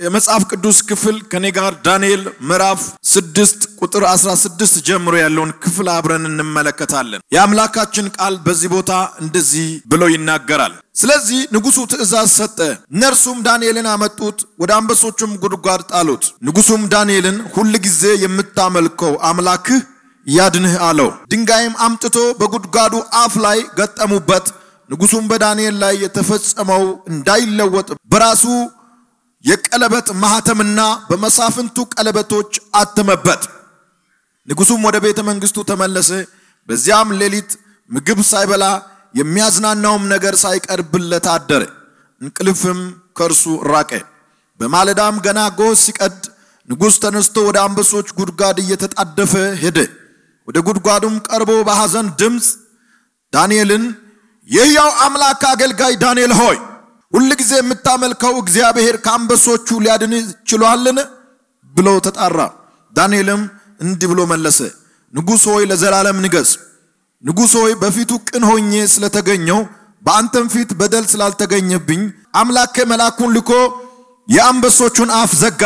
የመጽሐፍ ቅዱስ ክፍል ከኔ ጋር ዳንኤል ምዕራፍ 6 ቁጥር 16 ጀምሮ ያለውን ክፍል አብረን እንመለከታለን። የአምላካችን ቃል በዚህ ቦታ እንደዚህ ብሎ ይናገራል። ስለዚህ ንጉሡ ትእዛዝ ሰጠ፣ እነርሱም ዳንኤልን አመጡት፣ ወደ አንበሶቹም ጉድጓድ ጣሉት። ንጉሡም ዳንኤልን ሁል ጊዜ የምታመልከው አምላክህ ያድንህ አለው። ድንጋይም አምጥቶ በጉድጓዱ አፍ ላይ ገጠሙበት። ንጉሡም በዳንኤል ላይ የተፈጸመው እንዳይለወጥ በራሱ የቀለበት ማኅተምና በመሳፍንቱ ቀለበቶች አተመበት። ንጉሡም ወደ ቤተ መንግሥቱ ተመለሰ። በዚያም ሌሊት ምግብ ሳይበላ የሚያዝናናውም ነገር ሳይቀርብለት አደረ። እንቅልፍም ከእርሱ ራቀ። በማለዳም ገና ጎህ ሲቀድ ንጉሥ ተነስቶ ወደ አንበሶች ጉድጓድ እየተጣደፈ ሄደ። ወደ ጉድጓዱም ቀርቦ በሐዘን ድምፅ ዳንኤልን የሕያው አምላክ አገልጋይ ዳንኤል ሆይ ሁል ጊዜ የምታመልከው እግዚአብሔር ከአንበሶቹ ሊያድን ችሏልን? ብሎ ተጣራ። ዳንኤልም እንዲህ ብሎ መለሰ፣ ንጉሥ ሆይ ለዘላለም ንገሥ። ንጉሥ ሆይ በፊቱ ቅን ሆኜ ስለተገኘው በአንተም ፊት በደል ስላልተገኘብኝ አምላኬ መልአኩን ልኮ የአንበሶቹን አፍ ዘጋ፣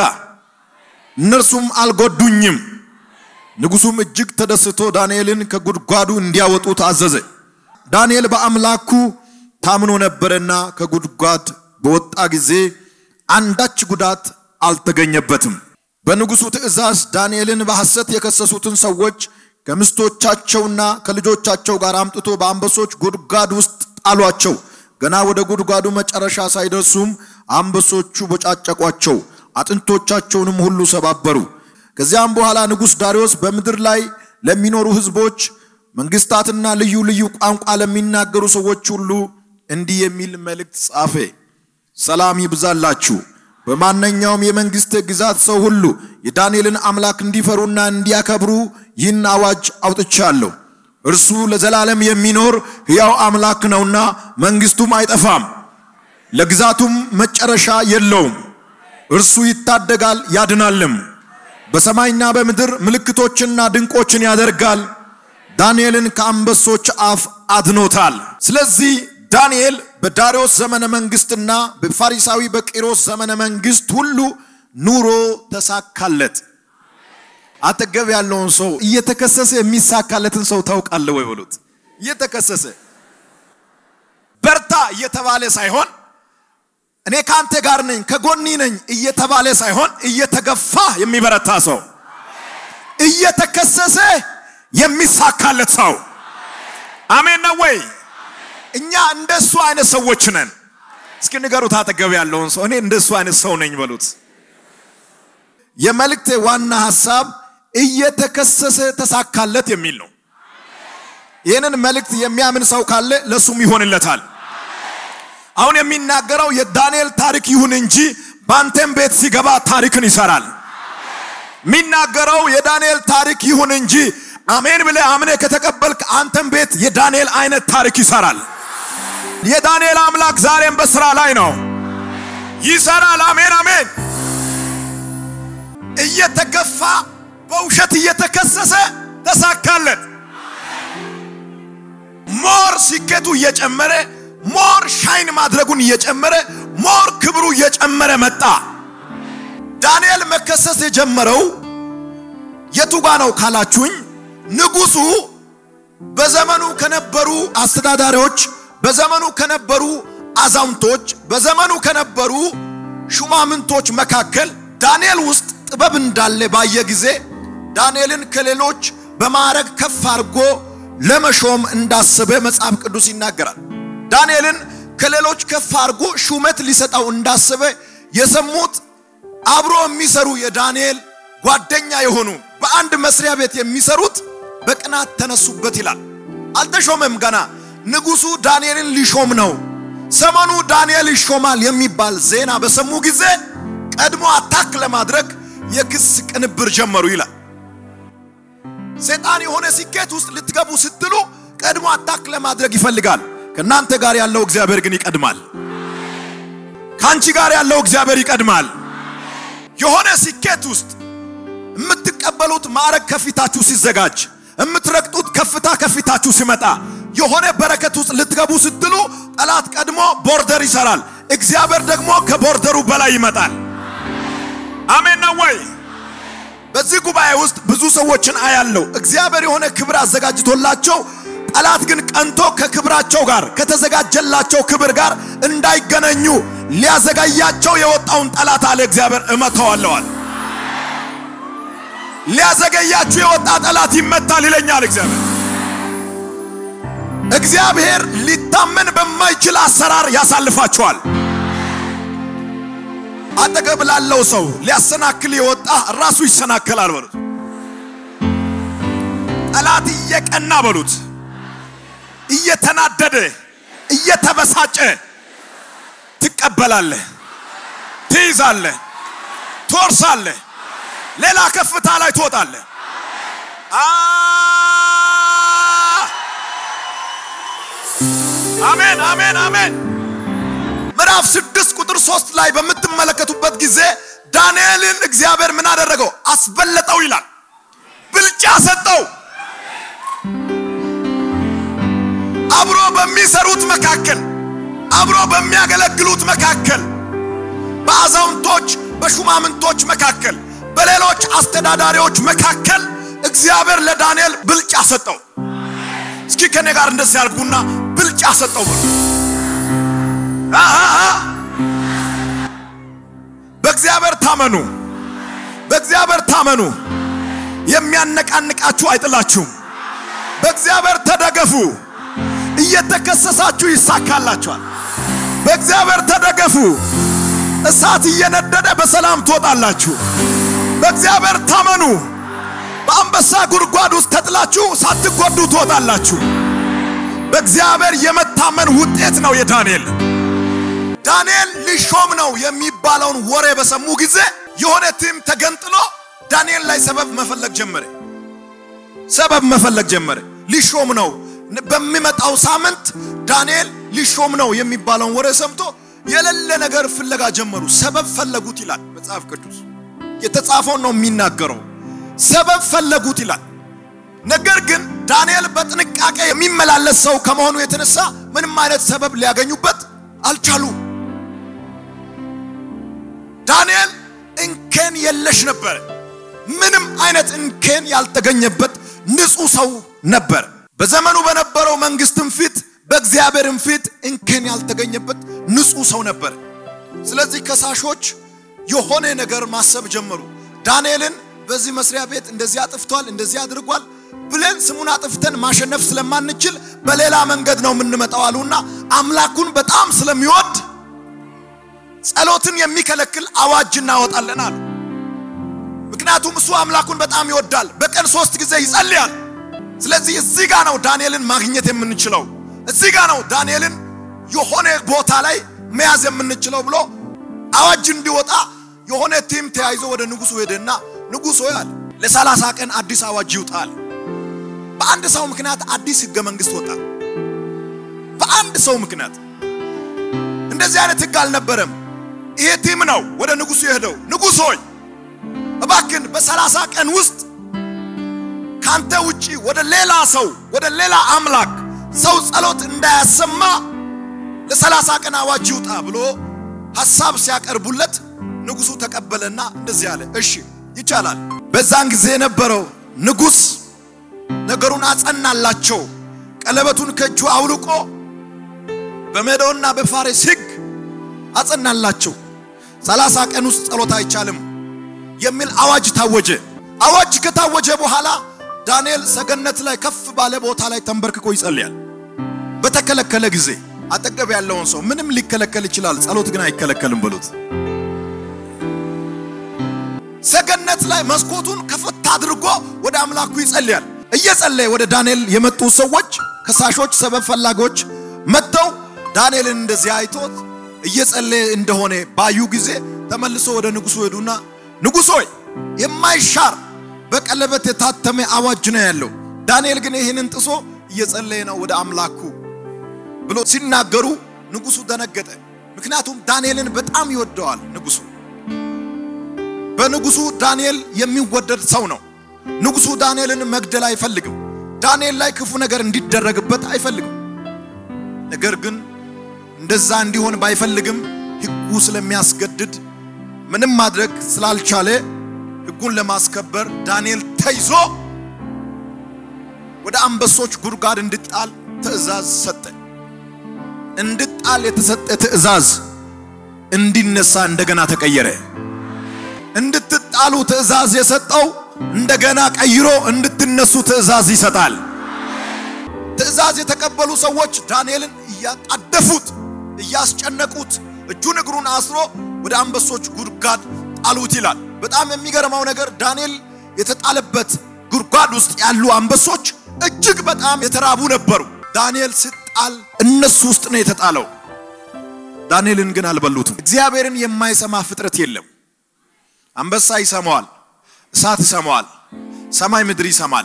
እነርሱም አልጎዱኝም። ንጉሡም እጅግ ተደስቶ ዳንኤልን ከጉድጓዱ እንዲያወጡት አዘዘ። ዳንኤል በአምላኩ ታምኖ ነበረና ከጉድጓድ በወጣ ጊዜ አንዳች ጉዳት አልተገኘበትም። በንጉሡ ትእዛዝ ዳንኤልን በሐሰት የከሰሱትን ሰዎች ከምስቶቻቸውና ከልጆቻቸው ጋር አምጥቶ በአንበሶች ጉድጓድ ውስጥ ጣሏቸው። ገና ወደ ጉድጓዱ መጨረሻ ሳይደርሱም አንበሶቹ በጫጨቋቸው፣ አጥንቶቻቸውንም ሁሉ ሰባበሩ። ከዚያም በኋላ ንጉሥ ዳርዮስ በምድር ላይ ለሚኖሩ ሕዝቦች መንግስታትና ልዩ ልዩ ቋንቋ ለሚናገሩ ሰዎች ሁሉ እንዲህ የሚል መልእክት ጻፈ። ሰላም ይብዛላችሁ። በማንኛውም የመንግስት ግዛት ሰው ሁሉ የዳንኤልን አምላክ እንዲፈሩና እንዲያከብሩ ይህን አዋጅ አውጥቻለሁ። እርሱ ለዘላለም የሚኖር ሕያው አምላክ ነውና መንግስቱም አይጠፋም፣ ለግዛቱም መጨረሻ የለውም። እርሱ ይታደጋል ያድናልም። በሰማይና በምድር ምልክቶችና ድንቆችን ያደርጋል። ዳንኤልን ከአንበሶች አፍ አድኖታል። ስለዚህ ዳንኤል በዳርዮስ ዘመነ መንግስትና በፋሪሳዊ በቂሮስ ዘመነ መንግስት ሁሉ ኑሮ ተሳካለት። አጠገብ ያለውን ሰው እየተከሰሰ የሚሳካለትን ሰው ታውቃለህ ወይ በሉት። እየተከሰሰ በርታ እየተባለ ሳይሆን እኔ ከአንተ ጋር ነኝ ከጎኒ ነኝ እየተባለ ሳይሆን እየተገፋ የሚበረታ ሰው እየተከሰሰ የሚሳካለት ሰው አሜን ነው ወይ? እኛ እንደሱ አይነት ሰዎች ነን። እስኪ ንገሩት አጠገብ ያለውን ሰው እኔ እንደሱ አይነት ሰው ነኝ በሉት። የመልእክቴ ዋና ሐሳብ እየተከሰሰ ተሳካለት የሚል ነው። ይህንን መልእክት የሚያምን ሰው ካለ ለሱም ይሆንለታል። አሁን የሚናገረው የዳንኤል ታሪክ ይሁን እንጂ በአንተም ቤት ሲገባ ታሪክን ይሰራል። የሚናገረው የዳንኤል ታሪክ ይሁን እንጂ አሜን ብለህ አምነህ ከተቀበልክ አንተም ቤት የዳንኤል አይነት ታሪክ ይሰራል። የዳንኤል አምላክ ዛሬም በስራ ላይ ነው፣ ይሰራል። አሜን አሜን። እየተገፋ በውሸት እየተከሰሰ ተሳካለት። ሞር ስኬቱ እየጨመረ ሞር ሻይን ማድረጉን እየጨመረ ሞር ክብሩ እየጨመረ መጣ። ዳንኤል መከሰስ የጀመረው የቱ ጋ ነው ካላችሁኝ ንጉሱ በዘመኑ ከነበሩ አስተዳዳሪዎች፣ በዘመኑ ከነበሩ አዛውንቶች፣ በዘመኑ ከነበሩ ሹማምንቶች መካከል ዳንኤል ውስጥ ጥበብ እንዳለ ባየ ጊዜ ዳንኤልን ከሌሎች በማዕረግ ከፍ አድርጎ ለመሾም እንዳሰበ መጽሐፍ ቅዱስ ይናገራል። ዳንኤልን ከሌሎች ከፍ አድርጎ ሹመት ሊሰጠው እንዳሰበ የሰሙት አብሮ የሚሰሩ የዳንኤል ጓደኛ የሆኑ በአንድ መስሪያ ቤት የሚሰሩት በቅናት ተነሱበት ይላል። አልተሾመም ገና። ንጉሱ ዳንኤልን ሊሾም ነው። ሰሞኑ ዳንኤል ይሾማል የሚባል ዜና በሰሙ ጊዜ ቀድሞ አታክ ለማድረግ የክስ ቅንብር ጀመሩ ይላል። ሰይጣን የሆነ ስኬት ውስጥ ልትገቡ ስትሉ ቀድሞ አታክ ለማድረግ ይፈልጋል። ከእናንተ ጋር ያለው እግዚአብሔር ግን ይቀድማል። ከአንቺ ጋር ያለው እግዚአብሔር ይቀድማል። የሆነ ስኬት ውስጥ የምትቀበሉት ማዕረግ ከፊታችሁ ሲዘጋጅ፣ የምትረግጡት ከፍታ ከፊታችሁ ሲመጣ፣ የሆነ በረከት ውስጥ ልትገቡ ስትሉ ጠላት ቀድሞ ቦርደር ይሰራል። እግዚአብሔር ደግሞ ከቦርደሩ በላይ ይመጣል። አሜን ነው ወይ? በዚህ ጉባኤ ውስጥ ብዙ ሰዎችን አያለው። እግዚአብሔር የሆነ ክብር አዘጋጅቶላቸው ጠላት ግን ቀንቶ ከክብራቸው ጋር ከተዘጋጀላቸው ክብር ጋር እንዳይገናኙ ሊያዘጋያቸው የወጣውን ጠላት አለ እግዚአብሔር እመተዋለዋል። ሊያዘገያችሁ የወጣ ጠላት ይመታል ይለኛል እግዚአብሔር። እግዚአብሔር ሊታመን በማይችል አሰራር ያሳልፋቸዋል። አጠገብ ላለው ሰው ሊያሰናክል የወጣ ራሱ ይሰናከላል በሉት። ጠላት እየቀና በሉት፣ እየተናደደ እየተበሳጨ ትቀበላለህ፣ ትይዛለህ፣ ትወርሳለህ፣ ሌላ ከፍታ ላይ ትወጣለህ። አሜን አሜን አሜን። ምዕራፍ ስድስት ቁጥር ሶስት ላይ በምትመለከቱበት ጊዜ ዳንኤልን እግዚአብሔር ምን አደረገው? አስበለጠው ይላል። ብልጫ ሰጠው። አብሮ በሚሰሩት መካከል፣ አብሮ በሚያገለግሉት መካከል፣ በአዛውንቶች በሹማምንቶች መካከል፣ በሌሎች አስተዳዳሪዎች መካከል እግዚአብሔር ለዳንኤል ብልጫ ሰጠው። እስኪ ከኔ ጋር እንደዚህ ያልኩና ብልጫ ሰጠው ብሎ በእግዚአብሔር ታመኑ፣ በእግዚአብሔር ታመኑ። የሚያነቃንቃችሁ አይጥላችሁም። በእግዚአብሔር ተደገፉ። እየተከሰሳችሁ ይሳካላችኋል። በእግዚአብሔር ተደገፉ። እሳት እየነደደ በሰላም ትወጣላችሁ። በእግዚአብሔር ታመኑ። በአንበሳ ጉድጓድ ውስጥ ተጥላችሁ ሳትጎዱ ትወጣላችሁ። በእግዚአብሔር የመታመን ውጤት ነው የዳንኤል ዳንኤል ሊሾም ነው የሚባለውን ወሬ በሰሙ ጊዜ የሆነ ቲም ተገንጥሎ ዳንኤል ላይ ሰበብ መፈለግ ጀመረ። ሰበብ መፈለግ ጀመረ። ሊሾም ነው በሚመጣው ሳምንት ዳንኤል ሊሾም ነው የሚባለውን ወሬ ሰምቶ የሌለ ነገር ፍለጋ ጀመሩ። ሰበብ ፈለጉት ይላል መጽሐፍ ቅዱስ። የተጻፈውን ነው የሚናገረው። ሰበብ ፈለጉት ይላል። ነገር ግን ዳንኤል በጥንቃቄ የሚመላለስ ሰው ከመሆኑ የተነሳ ምንም አይነት ሰበብ ሊያገኙበት አልቻሉ። ዳንኤል እንከን የለሽ ነበር። ምንም አይነት እንከን ያልተገኘበት ንጹሕ ሰው ነበር። በዘመኑ በነበረው መንግስትም ፊት በእግዚአብሔርም ፊት እንከን ያልተገኘበት ንጹሕ ሰው ነበር። ስለዚህ ከሳሾች የሆነ ነገር ማሰብ ጀመሩ። ዳንኤልን በዚህ መስሪያ ቤት እንደዚህ አጥፍቷል፣ እንደዚህ አድርጓል ብለን ስሙን አጥፍተን ማሸነፍ ስለማንችል በሌላ መንገድ ነው የምንመጣው አሉና አምላኩን በጣም ስለሚወድ ጸሎትን የሚከለክል አዋጅ እናወጣለን አሉ። ምክንያቱም እሱ አምላኩን በጣም ይወዳል። በቀን ሶስት ጊዜ ይጸልያል። ስለዚህ እዚህ ጋ ነው ዳንኤልን ማግኘት የምንችለው፣ እዚህ ጋ ነው ዳንኤልን የሆነ ቦታ ላይ መያዝ የምንችለው ብሎ አዋጅ እንዲወጣ የሆነ ቲም ተያይዞ ወደ ንጉሱ ሄደና ንጉሥ ሆይ አለ ለሰላሳ ቀን አዲስ አዋጅ ይውጣል። በአንድ ሰው ምክንያት አዲስ ህገ መንግስት ወጣ። በአንድ ሰው ምክንያት እንደዚህ አይነት ህግ አልነበረም። ይሄ ቲም ነው ወደ ንጉሱ የሄደው። ንጉሥ ሆይ እባክን በሰላሳ ቀን ውስጥ ካንተ ውጪ ወደ ሌላ ሰው ወደ ሌላ አምላክ ሰው ጸሎት እንዳያሰማ ለሰላሳ ቀን አዋጅ ይውጣ ብሎ ሐሳብ ሲያቀርቡለት ንጉሱ ተቀበለና እንደዚህ አለ፣ እሺ ይቻላል። በዛን ጊዜ የነበረው ንጉሥ ነገሩን አጸናላቸው። ቀለበቱን ከእጁ አውልቆ በሜዶና በፋሬስ ህግ አጸናላቸው። ሰላሳ ቀን ውስጥ ጸሎት አይቻልም የሚል አዋጅ ታወጀ። አዋጅ ከታወጀ በኋላ ዳንኤል ሰገነት ላይ ከፍ ባለ ቦታ ላይ ተንበርክኮ ይጸልያል። በተከለከለ ጊዜ አጠገብ ያለውን ሰው ምንም ሊከለከል ይችላል፣ ጸሎት ግን አይከለከልም በሉት። ሰገነት ላይ መስኮቱን ከፈታ አድርጎ ወደ አምላኩ ይጸልያል። እየጸለየ ወደ ዳንኤል የመጡ ሰዎች ከሳሾች፣ ሰበብ ፈላጊዎች መጥተው ዳንኤልን እንደዚህ አይቶት እየጸለየ እንደሆነ ባዩ ጊዜ ተመልሶ ወደ ንጉሱ ሄዱና ንጉሥ ሆይ የማይሻር በቀለበት የታተመ አዋጅ ነው ያለው። ዳንኤል ግን ይህንን ጥሶ እየጸለየ ነው ወደ አምላኩ ብሎ ሲናገሩ ንጉሱ ደነገጠ። ምክንያቱም ዳንኤልን በጣም ይወደዋል ንጉሱ። በንጉሱ ዳንኤል የሚወደድ ሰው ነው። ንጉሱ ዳንኤልን መግደል አይፈልግም። ዳንኤል ላይ ክፉ ነገር እንዲደረግበት አይፈልግም። ነገር ግን እንደዛ እንዲሆን ባይፈልግም ሕጉ ስለሚያስገድድ ምንም ማድረግ ስላልቻለ ሕጉን ለማስከበር ዳንኤል ተይዞ ወደ አንበሶች ጉድጓድ እንድጣል ትእዛዝ ሰጠ። እንድጣል የተሰጠ ትእዛዝ እንዲነሳ እንደገና ተቀየረ። እንድትጣሉ ትእዛዝ የሰጠው እንደገና ቀይሮ እንድትነሱ ትእዛዝ ይሰጣል። ትእዛዝ የተቀበሉ ሰዎች ዳንኤልን እያጣደፉት፣ እያስጨነቁት እጁን እግሩን አስሮ ወደ አንበሶች ጉድጓድ ጣሉት ይላል። በጣም የሚገርመው ነገር ዳንኤል የተጣለበት ጉድጓድ ውስጥ ያሉ አንበሶች እጅግ በጣም የተራቡ ነበሩ። ዳንኤል ሲጣል እነሱ ውስጥ ነው የተጣለው። ዳንኤልን ግን አልበሉትም። እግዚአብሔርን የማይሰማ ፍጥረት የለም። አንበሳ ይሰማዋል፣ እሳት ይሰማዋል፣ ሰማይ ምድር ይሰማል።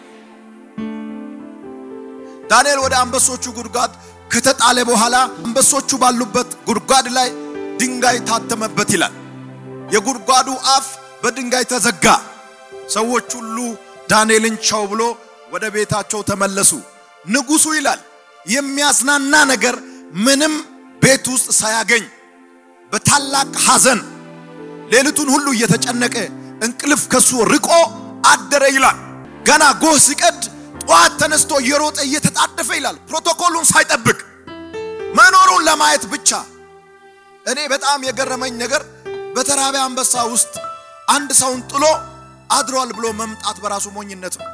ዳንኤል ወደ አንበሶቹ ጉድጓድ ከተጣለ በኋላ አንበሶቹ ባሉበት ጉድጓድ ላይ ድንጋይ ታተመበት ይላል። የጉድጓዱ አፍ በድንጋይ ተዘጋ። ሰዎች ሁሉ ዳንኤልን ቻው ብሎ ወደ ቤታቸው ተመለሱ። ንጉሡ ይላል የሚያዝናና ነገር ምንም ቤት ውስጥ ሳያገኝ በታላቅ ሐዘን ሌሊቱን ሁሉ እየተጨነቀ እንቅልፍ ከሱ ርቆ አደረ ይላል። ገና ጎህ ሲቀድ ጠዋት ተነስቶ እየሮጠ እየተጣደፈ ይላል። ፕሮቶኮሉን ሳይጠብቅ መኖሩን ለማየት ብቻ። እኔ በጣም የገረመኝ ነገር በተራበ አንበሳ ውስጥ አንድ ሰውን ጥሎ አድሯል ብሎ መምጣት በራሱ ሞኝነት ነው።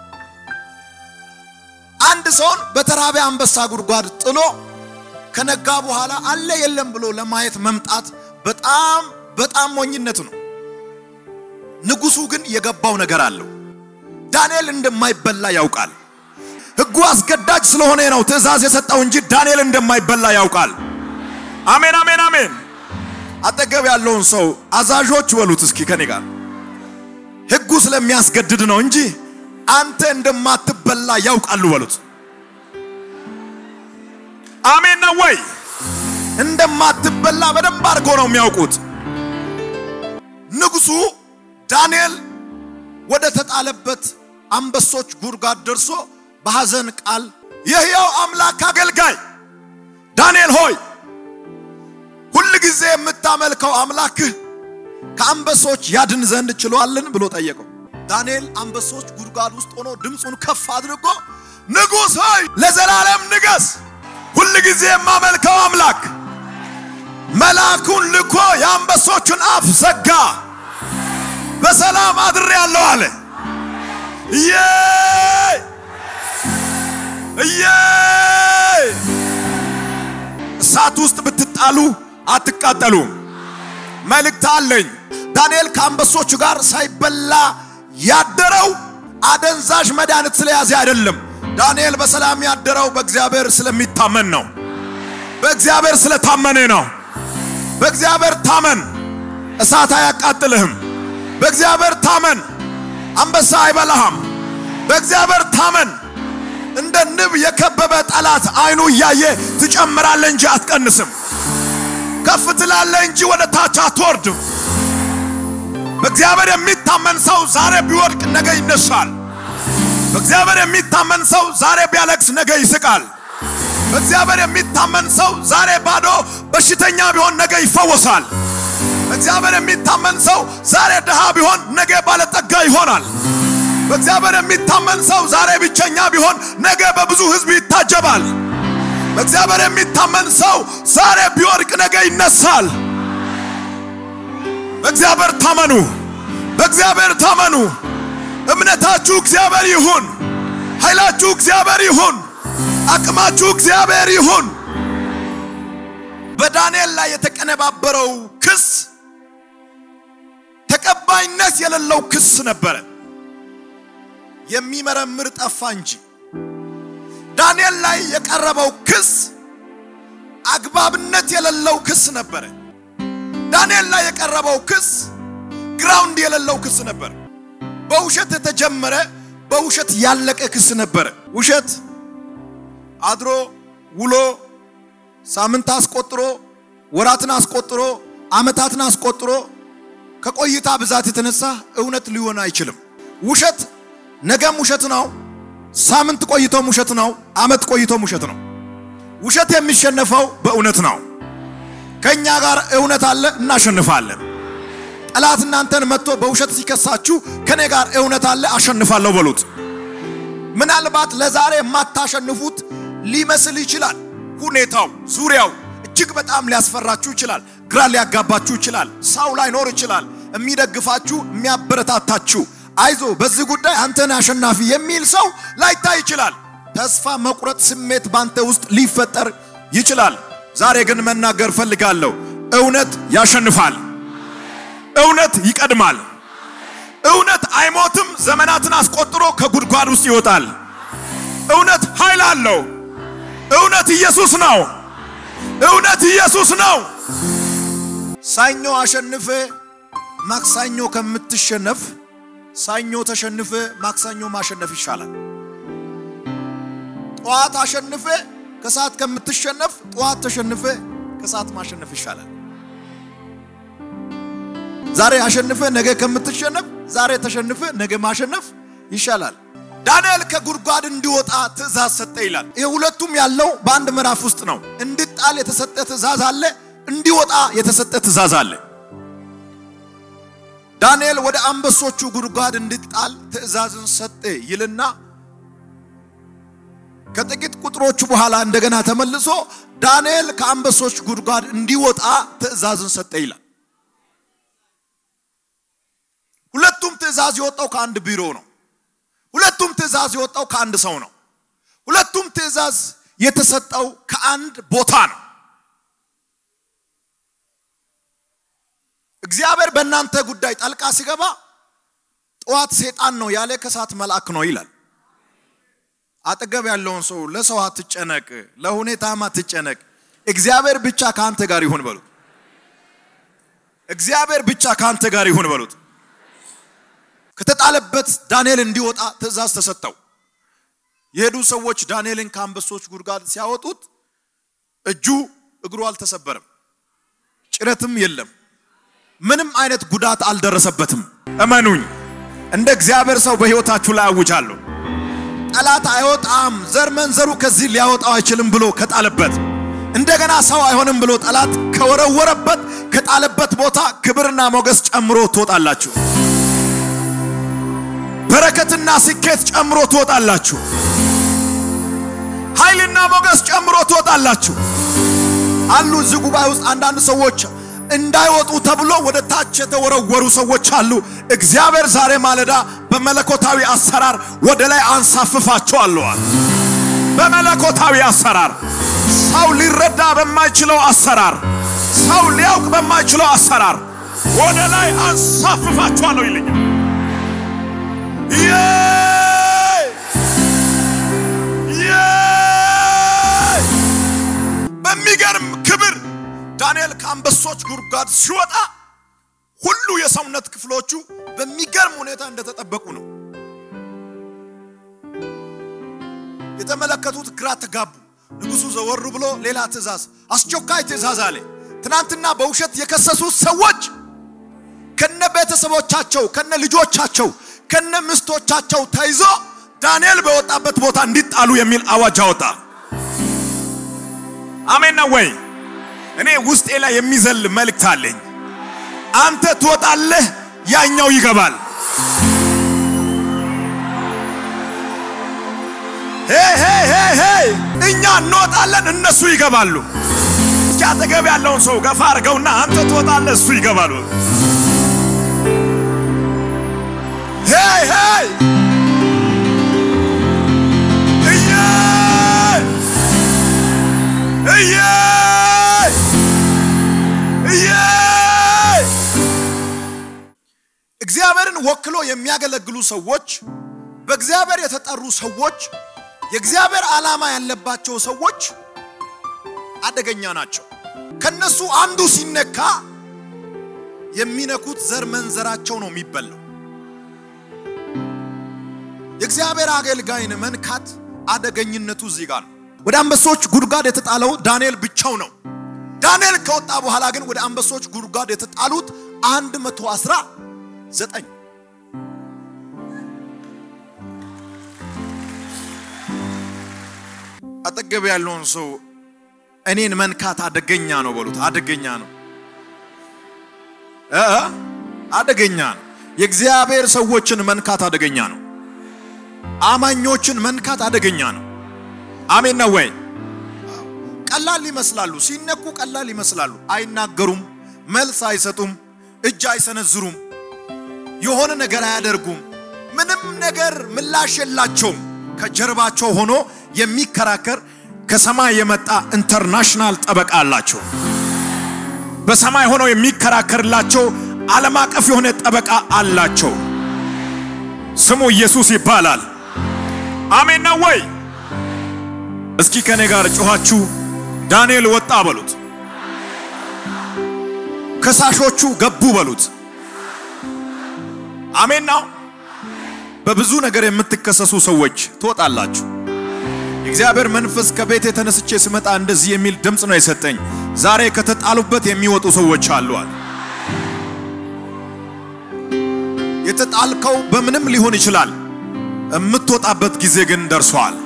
አንድ ሰውን በተራበ አንበሳ ጉድጓድ ጥሎ ከነጋ በኋላ አለ የለም ብሎ ለማየት መምጣት በጣም በጣም ሞኝነት ነው። ንጉሡ ግን የገባው ነገር አለው። ዳንኤል እንደማይበላ ያውቃል። ሕጉ አስገዳጅ ስለሆነ ነው ትእዛዝ የሰጠው እንጂ ዳንኤል እንደማይበላ ያውቃል። አሜን፣ አሜን፣ አሜን። አጠገብ ያለውን ሰው አዛዦች በሉት እስኪ ከኔ ጋር ሕጉ ስለሚያስገድድ ነው እንጂ አንተ እንደማትበላ ያውቃሉ በሉት። አሜን ነው ወይ? እንደማትበላ በደንብ አድርጎ ነው የሚያውቁት። ንጉሡ ዳንኤል ወደ ተጣለበት አንበሶች ጉድጓድ ደርሶ በሐዘን ቃል የሕያው አምላክ አገልጋይ ዳንኤል ሆይ ሁል ጊዜ የምታመልከው አምላክህ ከአንበሶች ያድን ዘንድ ችሏልን ብሎ ጠየቀው። ዳንኤል አንበሶች ጉድጓድ ውስጥ ሆኖ ድምፁን ከፍ አድርጎ ንጉሥ ሆይ ለዘላለም ንገስ፣ ሁል ጊዜ የማመልከው አምላክ መልአኩን ልኮ የአንበሶቹን አፍ ዘጋ፣ በሰላም አድሬ ያለው አለ። እዬ እዬ እሳት ውስጥ ብትጣሉ አትቃጠሉም። መልእክት አለኝ። ዳንኤል ከአንበሶቹ ጋር ሳይበላ ያደረው አደንዛዥ መድኃኒት ስለያዘ አይደለም። ዳንኤል በሰላም ያደረው በእግዚአብሔር ስለሚታመን ነው። በእግዚአብሔር ስለታመነ ነው። በእግዚአብሔር ታመን፣ እሳት አያቃጥልህም። በእግዚአብሔር ታመን፣ አንበሳ አይበላህም። በእግዚአብሔር ታመን፣ እንደ ንብ የከበበ ጠላት አይኑ እያየ ትጨምራለህ እንጂ አትቀንስም። ከፍ ትላለህ እንጂ ወደ ታች አትወርድም። በእግዚአብሔር የሚታመን ሰው ዛሬ ቢወድቅ ነገ ይነሳል። በእግዚአብሔር የሚታመን ሰው ዛሬ ቢያለቅስ ነገ ይስቃል። በእግዚአብሔር የሚታመን ሰው ዛሬ ባዶ በሽተኛ ቢሆን ነገ ይፈወሳል። በእግዚአብሔር የሚታመን ሰው ዛሬ ድሃ ቢሆን ነገ ባለጠጋ ይሆናል። በእግዚአብሔር የሚታመን ሰው ዛሬ ብቸኛ ቢሆን ነገ በብዙ ሕዝብ ይታጀባል። በእግዚአብሔር የሚታመን ሰው ዛሬ ቢወድቅ ነገ ይነሳል። በእግዚአብሔር ታመኑ፣ በእግዚአብሔር ታመኑ። እምነታችሁ እግዚአብሔር ይሁን፣ ኃይላችሁ እግዚአብሔር ይሁን፣ አቅማችሁ እግዚአብሔር ይሁን። በዳንኤል ላይ የተቀነባበረው ክስ ተቀባይነት የሌለው ክስ ነበረ። የሚመረምር ጠፋ እንጂ ዳንኤል ላይ የቀረበው ክስ አግባብነት የሌለው ክስ ነበረ። ዳንኤል ላይ የቀረበው ክስ ግራውንድ የሌለው ክስ ነበር። በውሸት የተጀመረ በውሸት ያለቀ ክስ ነበረ። ውሸት አድሮ ውሎ ሳምንት አስቆጥሮ ወራትን አስቆጥሮ ዓመታትን አስቆጥሮ ከቆይታ ብዛት የተነሳ እውነት ሊሆን አይችልም። ውሸት ነገም ውሸት ነው። ሳምንት ቆይቶም ውሸት ነው። ዓመት ቆይቶም ውሸት ነው። ውሸት የሚሸነፈው በእውነት ነው። ከኛ ጋር እውነት አለ፣ እናሸንፋለን። ጠላት እናንተን መጥቶ በውሸት ሲከሳችሁ ከኔ ጋር እውነት አለ አሸንፋለሁ በሉት። ምናልባት ለዛሬ የማታሸንፉት ሊመስል ይችላል። ሁኔታው ዙሪያው እጅግ በጣም ሊያስፈራችሁ ይችላል። ግራ ሊያጋባችሁ ይችላል። ሰው ላይኖር ይችላል። የሚደግፋችሁ የሚያበረታታችሁ፣ አይዞ በዚህ ጉዳይ አንተን አሸናፊ የሚል ሰው ላይታይ ይችላል። ተስፋ መቁረጥ ስሜት ባንተ ውስጥ ሊፈጠር ይችላል። ዛሬ ግን መናገር ፈልጋለሁ። እውነት ያሸንፋል። እውነት ይቀድማል። እውነት አይሞትም። ዘመናትን አስቆጥሮ ከጉድጓድ ውስጥ ይወጣል። እውነት ኃይል አለው። እውነት ኢየሱስ ነው። እውነት ኢየሱስ ነው። ሰኞ አሸንፈ ማክሰኞ ከምትሸነፍ ሰኞ ተሸንፈ ማክሰኞ ማሸነፍ ይሻላል። ጠዋት አሸንፈ ከሰዓት ከምትሸነፍ ጠዋት ተሸንፈ ከሰዓት ማሸነፍ ይሻላል። ዛሬ አሸንፈ ነገ ከምትሸነፍ ዛሬ ተሸንፈ ነገ ማሸነፍ ይሻላል። ዳንኤል ከጉድጓድ እንዲወጣ ትእዛዝ ሰጠ ይላል። ይህ ሁለቱም ያለው በአንድ ምዕራፍ ውስጥ ነው። እንዲጣል የተሰጠ ትእዛዝ አለ፣ እንዲወጣ የተሰጠ ትእዛዝ አለ። ዳንኤል ወደ አንበሶቹ ጉድጓድ እንዲጣል ትእዛዝን ሰጠ ይልና ከጥቂት ቁጥሮቹ በኋላ እንደገና ተመልሶ ዳንኤል ከአንበሶች ጉድጓድ እንዲወጣ ትእዛዝን ሰጠ ይላል። ሁለቱም ትእዛዝ የወጣው ከአንድ ቢሮ ነው። ሁለቱም ትእዛዝ የወጣው ከአንድ ሰው ነው። ሁለቱም ትእዛዝ የተሰጠው ከአንድ ቦታ ነው። እግዚአብሔር በእናንተ ጉዳይ ጣልቃ ሲገባ ጠዋት ሴጣን ነው ያለ ከሰዓት መልአክ ነው ይላል። አጠገብ ያለውን ሰው ለሰው አትጨነቅ፣ ለሁኔታም አትጨነቅ፣ እግዚአብሔር ብቻ ከአንተ ጋር ይሁን በሉት። እግዚአብሔር ብቻ ከአንተ ጋር ይሁን በሉት። ከተጣለበት ዳንኤል እንዲወጣ ትእዛዝ ተሰጠው። የሄዱ ሰዎች ዳንኤልን ከአንበሶች ጉድጓድ ሲያወጡት እጁ እግሩ አልተሰበረም፣ ጭረትም የለም፣ ምንም አይነት ጉዳት አልደረሰበትም። እመኑኝ፣ እንደ እግዚአብሔር ሰው በሕይወታችሁ ላይ አውጃለሁ። ጠላት አይወጣም፣ ዘር መንዘሩ ከዚህ ሊያወጣው አይችልም ብሎ ከጣለበት እንደገና ሰው አይሆንም ብሎ ጠላት ከወረወረበት ከጣለበት ቦታ ክብርና ሞገስ ጨምሮ ትወጣላችሁ። በረከትና ስኬት ጨምሮ ትወጣላችሁ። ኃይልና ሞገስ ጨምሮ ትወጣላችሁ። አሉ እዚህ ጉባኤ ውስጥ አንዳንድ ሰዎች እንዳይወጡ ተብሎ ወደ ታች የተወረወሩ ሰዎች አሉ። እግዚአብሔር ዛሬ ማለዳ በመለኮታዊ አሰራር ወደ ላይ አንሳፍፋቸዋለዋል። በመለኮታዊ አሰራር ሰው ሊረዳ በማይችለው አሰራር፣ ሰው ሊያውቅ በማይችለው አሰራር ወደ ላይ አንሳፍፋቸዋለሁ ይለኛል። በሚገርም ክብር ዳንኤል ከአንበሶች ጉድጓድ ሲወጣ ሁሉ የሰውነት ክፍሎቹ በሚገርም ሁኔታ እንደተጠበቁ ነው የተመለከቱት። ግራ ተጋቡ። ንጉሡ ዘወሩ ብሎ ሌላ ትእዛዝ፣ አስቸኳይ ትእዛዝ አለ። ትናንትና በውሸት የከሰሱት ሰዎች ከነ ቤተሰቦቻቸው ከነ ልጆቻቸው ከነ ምስቶቻቸው ተይዞ ዳንኤል በወጣበት ቦታ እንዲጣሉ የሚል አዋጅ አወጣ። አሜን ነው ወይ? እኔ ውስጤ ላይ የሚዘል መልእክት አለኝ። አንተ ትወጣለህ፣ ያኛው ይገባል። እኛ እንወጣለን፣ እነሱ ይገባሉ። እስኪ አጠገብ ያለውን ሰው ገፋ አድርገውና አንተ ትወጣለህ፣ እሱ ይገባሉ። ሄይ ሄይ እየ እየ እየ እግዚአብሔርን ወክሎ የሚያገለግሉ ሰዎች፣ በእግዚአብሔር የተጠሩ ሰዎች፣ የእግዚአብሔር ዓላማ ያለባቸው ሰዎች አደገኛ ናቸው። ከነሱ አንዱ ሲነካ የሚነኩት ዘር መንዘራቸው ነው የሚበላው። የእግዚአብሔር አገልጋይን መንካት አደገኝነቱ እዚህ ጋር ነው። ወደ አንበሶች ጉድጓድ የተጣለው ዳንኤል ብቻው ነው። ዳንኤል ከወጣ በኋላ ግን ወደ አንበሶች ጉድጓድ የተጣሉት አንድ መቶ አስራ ዘጠኝ አጠገብ ያለውን ሰው እኔን መንካት አደገኛ ነው በሉት። አደገኛ ነው እ አደገኛ ነው። የእግዚአብሔር ሰዎችን መንካት አደገኛ ነው። አማኞችን መንካት አደገኛ ነው። አሜን ነው ወይ? ቀላል ይመስላሉ፣ ሲነኩ ቀላል ይመስላሉ። አይናገሩም፣ መልስ አይሰጡም፣ እጅ አይሰነዝሩም፣ የሆነ ነገር አያደርጉም። ምንም ነገር ምላሽ የላቸውም። ከጀርባቸው ሆኖ የሚከራከር ከሰማይ የመጣ ኢንተርናሽናል ጠበቃ አላቸው። በሰማይ ሆኖ የሚከራከርላቸው ዓለም አቀፍ የሆነ ጠበቃ አላቸው። ስሙ ኢየሱስ ይባላል። አሜን ነው ወይ? እስኪ ከኔ ጋር ጮኻችሁ ዳንኤል ወጣ በሉት። ከሳሾቹ ገቡ በሉት። አሜን ነው። በብዙ ነገር የምትከሰሱ ሰዎች ትወጣላችሁ። የእግዚአብሔር መንፈስ ከቤት የተነስቼ ስመጣ እንደዚህ የሚል ድምፅ ነው የሰጠኝ። ዛሬ ከተጣሉበት የሚወጡ ሰዎች አሉዋል። የተጣልከው በምንም ሊሆን ይችላል። የምትወጣበት ጊዜ ግን ደርሷል።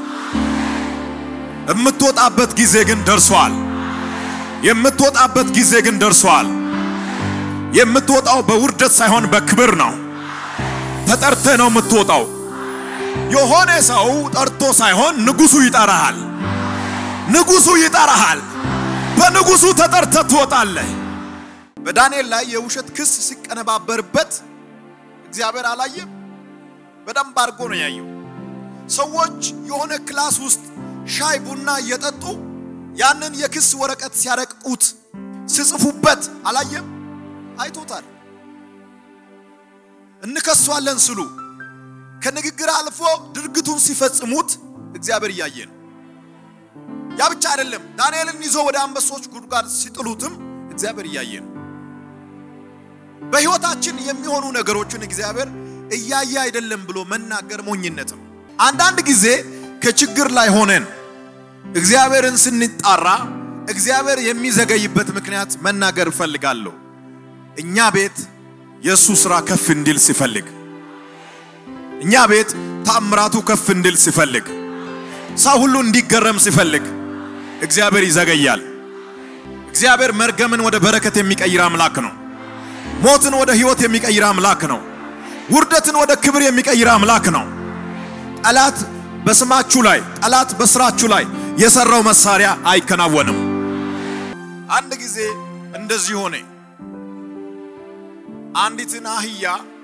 የምትወጣበት ጊዜ ግን ደርሷል። የምትወጣበት ጊዜ ግን ደርሷል። የምትወጣው በውርደት ሳይሆን በክብር ነው። ተጠርተህ ነው የምትወጣው። የሆነ ሰው ጠርቶ ሳይሆን ንጉሱ ይጠራሃል። ንጉሱ ይጠራሃል። በንጉሱ ተጠርተህ ትወጣለህ። በዳንኤል ላይ የውሸት ክስ ሲቀነባበርበት እግዚአብሔር አላየም። በደንብ አድርጎ ነው ያየው። ሰዎች የሆነ ክላስ ውስጥ ሻይ ቡና እየጠጡ ያንን የክስ ወረቀት ሲያረቅቁት ሲጽፉበት አላየም። አይቶታል። እንከሷለን ስሉ ከንግግር አልፎ ድርጊቱን ሲፈጽሙት እግዚአብሔር እያየ ነው። ያ ብቻ አይደለም። ዳንኤልን ይዞ ወደ አንበሶች ጉድጓድ ሲጥሉትም እግዚአብሔር እያየ ነው። በሕይወታችን የሚሆኑ ነገሮችን እግዚአብሔር እያየ አይደለም ብሎ መናገር ሞኝነትም። አንዳንድ ጊዜ ከችግር ላይ ሆነን እግዚአብሔርን ስንጣራ እግዚአብሔር የሚዘገይበት ምክንያት መናገር እፈልጋለሁ። እኛ ቤት የእሱ ሥራ ከፍ እንዲል ሲፈልግ፣ እኛ ቤት ታምራቱ ከፍ እንዲል ሲፈልግ፣ ሰው ሁሉ እንዲገረም ሲፈልግ እግዚአብሔር ይዘገያል። እግዚአብሔር መርገምን ወደ በረከት የሚቀይር አምላክ ነው። ሞትን ወደ ሕይወት የሚቀይር አምላክ ነው። ውርደትን ወደ ክብር የሚቀይር አምላክ ነው። ጠላት በስማችሁ ላይ ጠላት በስራችሁ ላይ የሰራው መሳሪያ አይከናወንም። አንድ ጊዜ እንደዚህ ሆነ። አንዲትን አህያ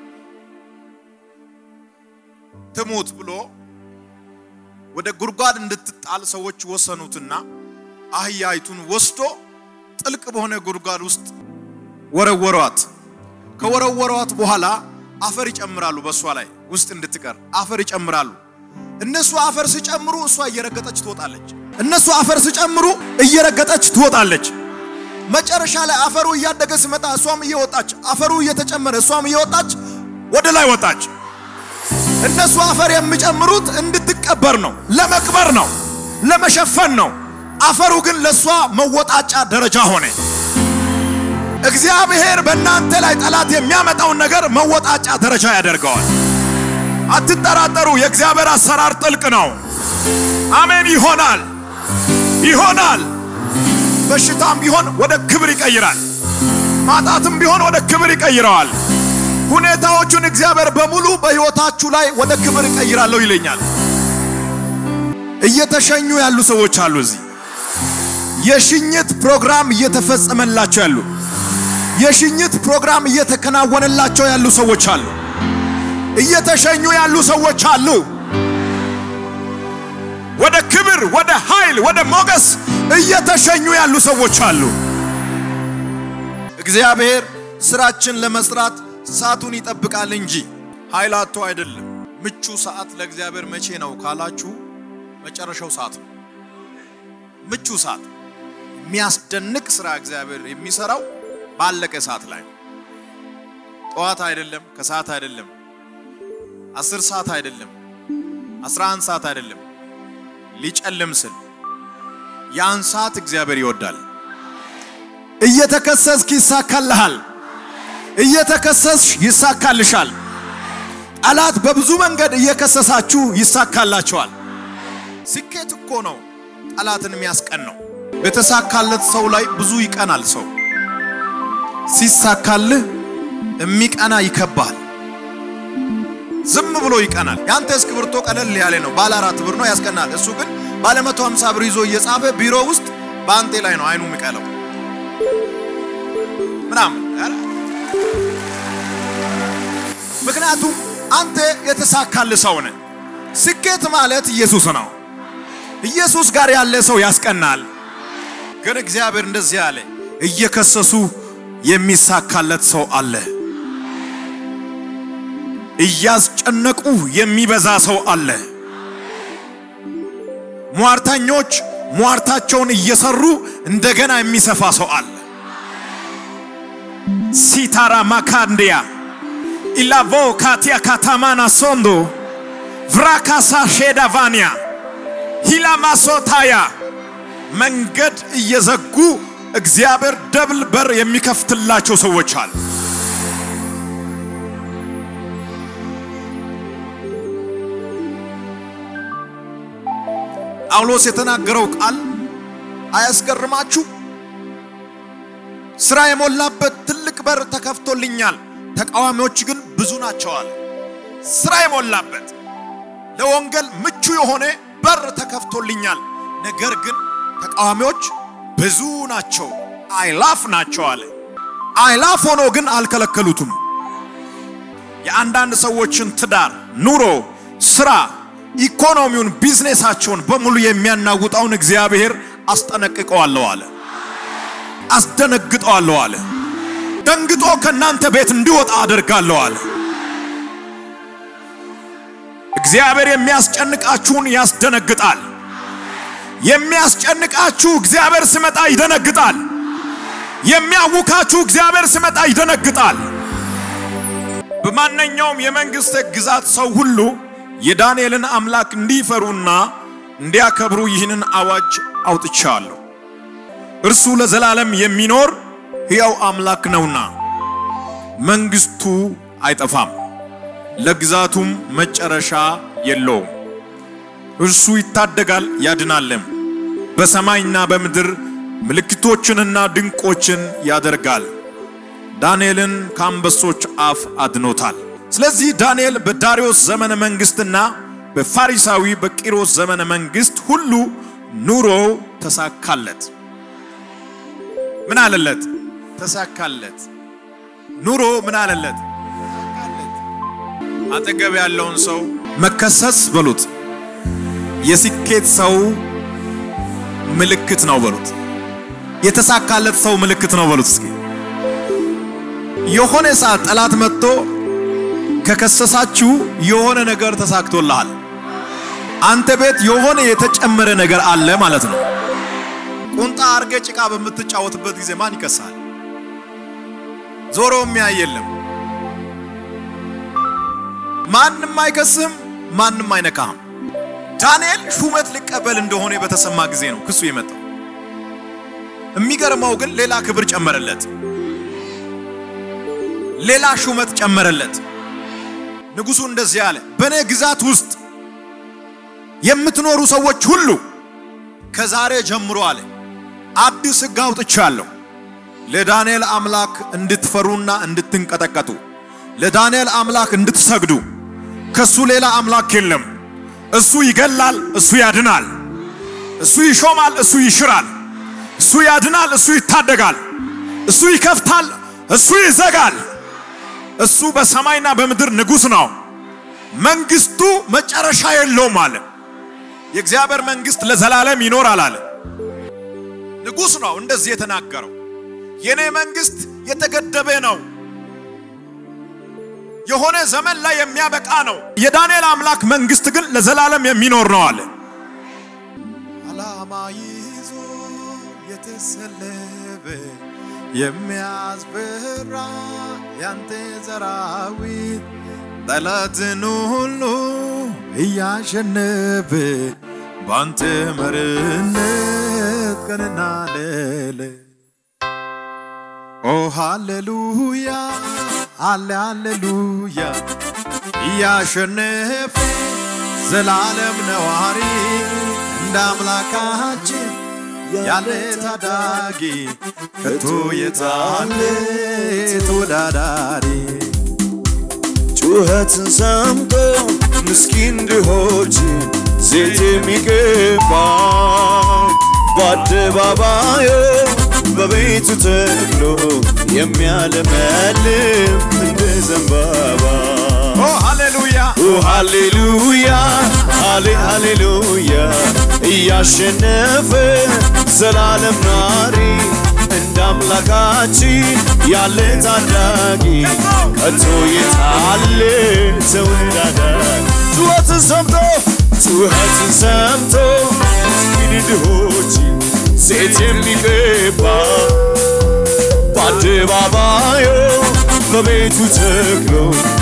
ትሙት ብሎ ወደ ጉድጓድ እንድትጣል ሰዎች ወሰኑትና አህያይቱን ወስዶ ጥልቅ በሆነ ጉድጓድ ውስጥ ወረወሯት። ከወረወሯት በኋላ አፈር ይጨምራሉ። በእሷ ላይ ውስጥ እንድትቀር አፈር ይጨምራሉ። እነሱ አፈር ሲጨምሩ እሷ እየረገጠች ትወጣለች። እነሱ አፈር ሲጨምሩ እየረገጠች ትወጣለች። መጨረሻ ላይ አፈሩ እያደገ ሲመጣ እሷም እየወጣች አፈሩ እየተጨመረ እሷም እየወጣች ወደ ላይ ወጣች። እነሱ አፈር የሚጨምሩት እንድትቀበር ነው፣ ለመቅበር ነው፣ ለመሸፈን ነው። አፈሩ ግን ለእሷ መወጣጫ ደረጃ ሆነ። እግዚአብሔር በእናንተ ላይ ጠላት የሚያመጣውን ነገር መወጣጫ ደረጃ ያደርገዋል። አትጠራጠሩ። የእግዚአብሔር አሰራር ጥልቅ ነው። አሜን። ይሆናል፣ ይሆናል። በሽታም ቢሆን ወደ ክብር ይቀይራል። ማጣትም ቢሆን ወደ ክብር ይቀይረዋል። ሁኔታዎቹን እግዚአብሔር በሙሉ በሕይወታችሁ ላይ ወደ ክብር ይቀይራለሁ ይለኛል። እየተሸኙ ያሉ ሰዎች አሉ። እዚህ የሽኝት ፕሮግራም እየተፈጸመላቸው ያሉ የሽኝት ፕሮግራም እየተከናወነላቸው ያሉ ሰዎች አሉ። እየተሸኙ ያሉ ሰዎች አሉ። ወደ ክብር፣ ወደ ኃይል፣ ወደ ሞገስ እየተሸኙ ያሉ ሰዎች አሉ። እግዚአብሔር ስራችን ለመስራት ሰዓቱን ይጠብቃል እንጂ ኃይል አጥቶ አይደለም። ምቹ ሰዓት ለእግዚአብሔር መቼ ነው ካላችሁ፣ መጨረሻው ሰዓት ነው። ምቹ ሰዓት የሚያስደንቅ ስራ እግዚአብሔር የሚሰራው ባለቀ ሰዓት ላይ ጠዋት አይደለም፣ ከሰዓት አይደለም፣ አስር ሰዓት አይደለም፣ አስራ አንድ ሰዓት አይደለም። ሊጨልም ስል ያን ሰዓት እግዚአብሔር ይወዳል። እየተከሰስክ ይሳካልሃል። እየተከሰስሽ ይሳካልሻል። ጠላት በብዙ መንገድ እየከሰሳችሁ ይሳካላቸዋል። ስኬት እኮ ነው ጠላትን የሚያስቀን ነው። በተሳካለት ሰው ላይ ብዙ ይቀናል ሰው ሲሳካልህ የሚቀና ይከባል። ዝም ብሎ ይቀናል። ያንተ እስክሪብቶ ቀለል ያለ ነው፣ ባለ አራት ብር ነው ያስቀናል። እሱ ግን ባለ መቶ ሀምሳ ብር ይዞ እየጻፈ ቢሮ ውስጥ በአንቴ ላይ ነው አይኑ የሚቀለው ምናምን። ምክንያቱም አንተ የተሳካል ሰው ነህ። ስኬት ማለት ኢየሱስ ነው። ኢየሱስ ጋር ያለ ሰው ያስቀናል። ግን እግዚአብሔር እንደዚህ አለ፣ እየከሰሱ የሚሳካለት ሰው አለ። እያስጨነቁ የሚበዛ ሰው አለ። ሟርተኞች ሟርታቸውን እየሰሩ እንደገና የሚሰፋ ሰው አለ። ሲታራ ማካንዲያ ኢላቮ ካቲያ ካታማና ሶንዶ ቭራካሳ ሼዳቫኒያ ሂላማሶታያ መንገድ እየዘጉ እግዚአብሔር ደብል በር የሚከፍትላቸው ሰዎች አሉ። ጳውሎስ የተናገረው ቃል አያስገርማችሁ? ስራ የሞላበት ትልቅ በር ተከፍቶልኛል፣ ተቃዋሚዎች ግን ብዙ ናቸዋል። ስራ የሞላበት ለወንጌል ምቹ የሆነ በር ተከፍቶልኛል፣ ነገር ግን ተቃዋሚዎች ብዙ ናቸው፣ አይላፍ ናቸው አለ። አይላፍ ሆኖ ግን አልከለከሉትም። የአንዳንድ ሰዎችን ትዳር፣ ኑሮ፣ ስራ ኢኮኖሚውን ቢዝነሳቸውን በሙሉ የሚያናውጣውን እግዚአብሔር አስጠነቅቀዋለሁ አለ። አስደነግጠዋለሁ አለ። ደንግጦ ከእናንተ ቤት እንዲወጣ አደርጋለሁ አለ። እግዚአብሔር የሚያስጨንቃችሁን ያስደነግጣል። የሚያስጨንቃችሁ እግዚአብሔር ሲመጣ ይደነግጣል። የሚያውካችሁ እግዚአብሔር ሲመጣ ይደነግጣል። በማንኛውም የመንግሥት ግዛት ሰው ሁሉ የዳንኤልን አምላክ እንዲፈሩና እንዲያከብሩ ይህንን አዋጅ አውጥቻለሁ። እርሱ ለዘላለም የሚኖር ሕያው አምላክ ነውና መንግሥቱ አይጠፋም፣ ለግዛቱም መጨረሻ የለውም። እርሱ ይታደጋል ያድናልም፣ በሰማይና በምድር ምልክቶችንና ድንቆችን ያደርጋል። ዳንኤልን ከአንበሶች አፍ አድኖታል። ስለዚህ ዳንኤል በዳሪዮስ ዘመነ መንግስትና በፋሪሳዊ በቂሮስ ዘመነ መንግስት ሁሉ ኑሮ ተሳካለት። ምን አለለት? ተሳካለት። ኑሮ ምን አለለት? ተሳካለት። አጠገብ ያለውን ሰው መከሰስ በሉት የስኬት ሰው ምልክት ነው በሉት። የተሳካለት ሰው ምልክት ነው በሉት። እስኪ የሆነ ሰዓት ጠላት መጥቶ ከከሰሳችሁ የሆነ ነገር ተሳክቶልሃል። አንተ ቤት የሆነ የተጨመረ ነገር አለ ማለት ነው። ቁንጣ አርገ ጭቃ በምትጫወትበት ጊዜ ማን ይከሳል? ዞሮ የሚያይ የለም። ማንም አይከስም፣ ማንም አይነካም። ዳንኤል ሹመት ሊቀበል እንደሆነ በተሰማ ጊዜ ነው ክሱ የመጣው። የሚገርመው ግን ሌላ ክብር ጨመረለት፣ ሌላ ሹመት ጨመረለት። ንጉሡ እንደዚህ አለ፣ በእኔ ግዛት ውስጥ የምትኖሩ ሰዎች ሁሉ ከዛሬ ጀምሮ አለ አዲስ ሕግ አውጥቻለሁ። ለዳንኤል አምላክ እንድትፈሩና እንድትንቀጠቀጡ፣ ለዳንኤል አምላክ እንድትሰግዱ። ከሱ ሌላ አምላክ የለም። እሱ ይገላል፣ እሱ ያድናል። እሱ ይሾማል፣ እሱ ይሽራል። እሱ ያድናል፣ እሱ ይታደጋል። እሱ ይከፍታል፣ እሱ ይዘጋል። እሱ በሰማይና በምድር ንጉሥ ነው። መንግስቱ መጨረሻ የለውም አለ። የእግዚአብሔር መንግስት ለዘላለም ይኖራል አለ። ንጉሥ ነው እንደዚህ የተናገረው። የኔ መንግስት የተገደበ ነው፣ የሆነ ዘመን ላይ የሚያበቃ ነው። የዳንኤል አምላክ መንግስት ግን ለዘላለም የሚኖር ነው አለ። ዓላማ ይዞ የተሰለፈ የሚያስፈራ ያንተ ሰራዊት ጠላትን ሁሉ እያሸነፈ ባንተ መርነት ቀንና ሌሊት ኦ ሃሌሉያ አለ ሃሌሉያ ያለ ታዳጊ ከቶ የታለ ተወዳዳሪ ጩኸትን ሰምቶ ምስኪን ድሆች ዘይት የሚገባ በአደባባዩ በቤቱ ተክሎ የሚያለመልም እንደ ዘንባባ ኦ ሃሌሉያ ኦ ሃሌሉያ ሃሌ ሃሌሉያ እያሸነፈ ዘላለም ናሪ እንደ አምላካችን ያለ ታዳጊ ከቶ የታለ ተወዳዳሪ ጩኸትን ሰምቶ ጩኸትን ሰምቶ ምስኪን ድሆች ዘይት የሚገባ በአደባባዩ በቤቱ ተክሎ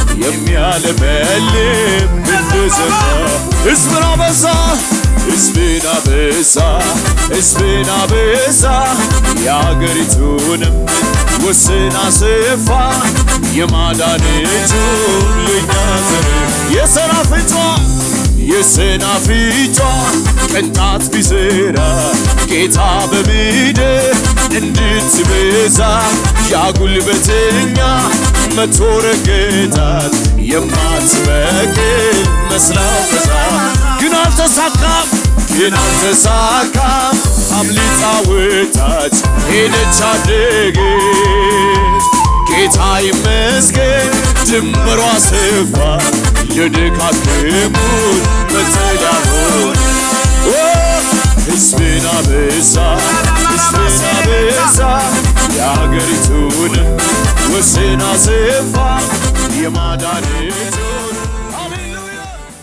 የሚያለመልም እንደ ዘንባ ሕዝብን አበዛ ሕዝብን አበዛ ሕዝብን አበዛ የአገሪቱንም ወስን አስፋ የማዳን እጁን ለእኛ ዘርፍ የሰናፍጯ የሰናፍጯ ቅንጣት ቢዘራ ጌታ በምድር እንድትበዛ ያጉልበተኛ መቶ ረገጣት የማትበቅል መስላ ፈዛ ግን አልተሳካም ግን አልተሳካም አምልጣ ወጣች ሄደች አደገች ጌታ ይመስገን ድንበሯ ሰፋ የደካከሙን መጠጊያ